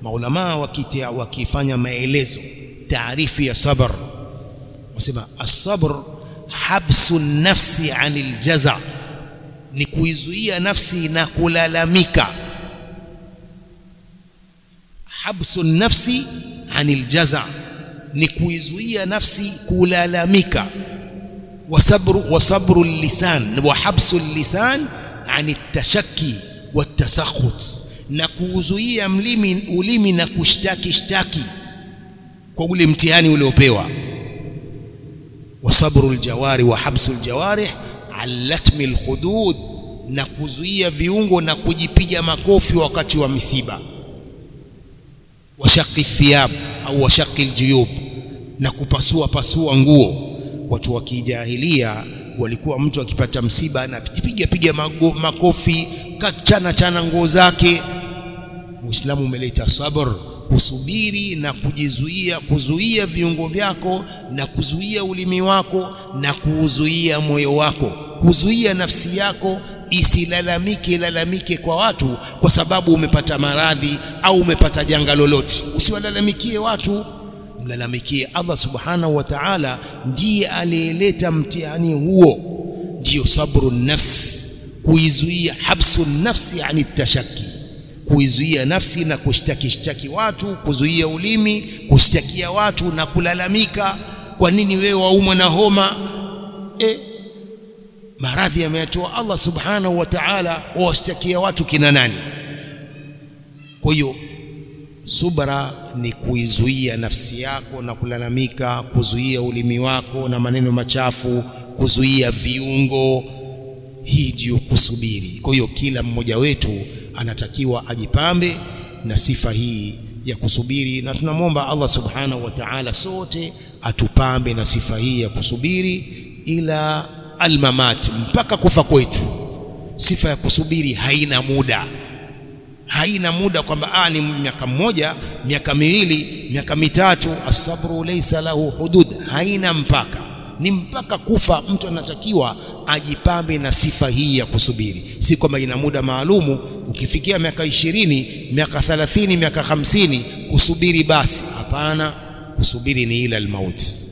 maulama wakitia wakifanya maelezo taarifu ya sabr wasema as-sabr habsu nafsi anil jaza ni kuizuia nafsi na kulalamika habsu nafsi anil jaza ni kuizuia nafsi kulalamika wasabru wasabru lisan wa habsu lisan ani tashakki watasakhut na kuuzuia mlimi ulimi na kushtaki shtaki kwa ule mtihani uliopewa wasabru aljawari wa habsu aljawarih alatmi alhudud na kuzuia viungo na kujipiga makofi wakati wa misiba washaqi thiyab au washaqi aljuyub na kupasua pasua nguo watu wa kijahilia walikuwa mtu akipata msiba anapiga piga makofi kachana chana nguo zake Uislamu umeleta sabr kusubiri na kujizuia kuzuia viungo vyako na kuzuia ulimi wako na kuuzuia moyo wako kuzuia nafsi yako isilalamike lalamike kwa watu kwa sababu umepata maradhi au umepata janga lolote usiwalalamikie watu mlalamikie Allah subhanahu wa ta'ala ndiye aliyeleta mtihani huo ndiyo sabru nafs kuizuia habsu nafsi ani tashaki kuizuia nafsi na kushtaki shtaki watu kuzuia ulimi kushtakia watu na kulalamika kwa nini wewe waumwa na homa e, maradhi yameyatoa Allah subhanahu wa ta'ala wawashtakia watu kina nani kwa hiyo subra ni kuizuia nafsi yako na kulalamika kuzuia ulimi wako na maneno machafu kuzuia viungo hii ndiyo kusubiri kwa hiyo kila mmoja wetu anatakiwa ajipambe na sifa hii ya kusubiri na tunamwomba Allah subhanahu wa ta'ala sote atupambe na sifa hii ya kusubiri ila almamat mpaka kufa kwetu sifa ya kusubiri haina muda haina muda kwamba ah ni miaka mmoja miaka miwili miaka mitatu asabru laysa lahu hudud haina mpaka ni mpaka kufa mtu anatakiwa ajipambe na sifa hii ya kusubiri si kwamba ina muda maalumu ukifikia miaka ishirini miaka thalathini miaka hamsini kusubiri basi hapana kusubiri ni ila almauti